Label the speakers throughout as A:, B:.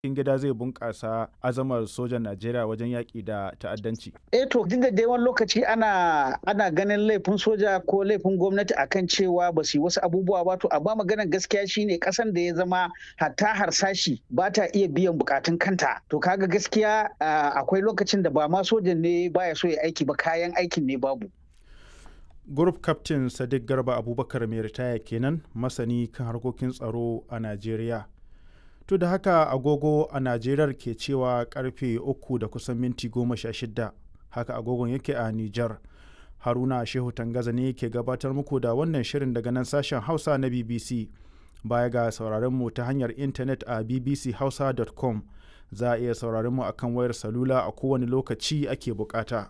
A: cikin gida zai bunƙasa azamar sojan Najeriya wajen yaƙi da ta'addanci.
B: Eh to duk da dai wani lokaci ana ana ganin laifin soja ko laifin gwamnati akan cewa ba su yi wasu abubuwa ba to amma maganar gaskiya shine kasan da ya zama hatta harsashi ba ta iya biyan bukatun kanta to kaga gaskiya akwai lokacin da ba ma sojan ne baya so ya aiki ba kayan aikin ne babu.
A: Group Captain Sadiq Garba Abubakar mai ritaya kenan masani kan harkokin tsaro a Najeriya. To da haka agogo a Najeriya ke cewa karfe uku da kusan minti goma sha shida haka agogon yake a Nijar. Haruna Shehu Tangaza ne ke gabatar muku da wannan shirin daga nan sashen Hausa na BBC. Baya ga sauraron mu ta hanyar intanet a bbchausa.com za a iya sauraron mu akan wayar salula a kowane lokaci ake bukata.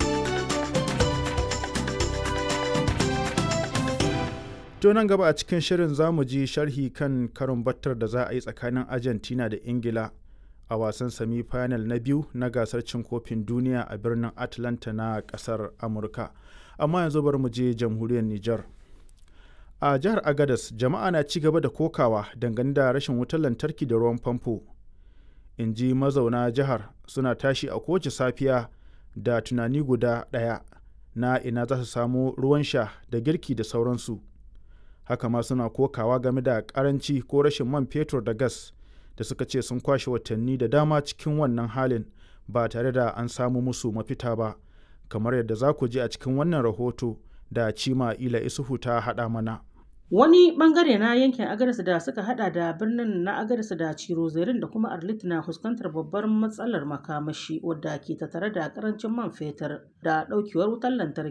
A: To nan gaba a cikin shirin za mu ji sharhi kan karin battar da za a yi tsakanin Argentina da Ingila a wasan semi final na biyu na gasar cin kofin duniya a birnin Atlanta na kasar Amurka. Amma yanzu bari mu je jamhuriyar Nijar. A jihar Agadas jama'a na ci gaba da kokawa dangane da rashin wutar lantarki da ruwan famfo. In ji mazauna jihar suna tashi a kowace safiya da tunani guda ɗaya na ina za su samu ruwan sha da girki da sauransu. haka ma suna kokawa game da karanci ko rashin man fetur da gas da suka ce sun kwashe watanni da dama cikin wannan halin ba tare da an samu musu mafita ba kamar yadda za ku ji a cikin wannan rahoto da cima ila isuhu ta haɗa mana
C: Wani bangare na yankin Agadez da suka hada da birnin na Agadez da Cirozerin da kuma Arlit na fuskantar babbar matsalar makamashi wadda ke tattare da karancin man fetur da daukewar wutar lantarki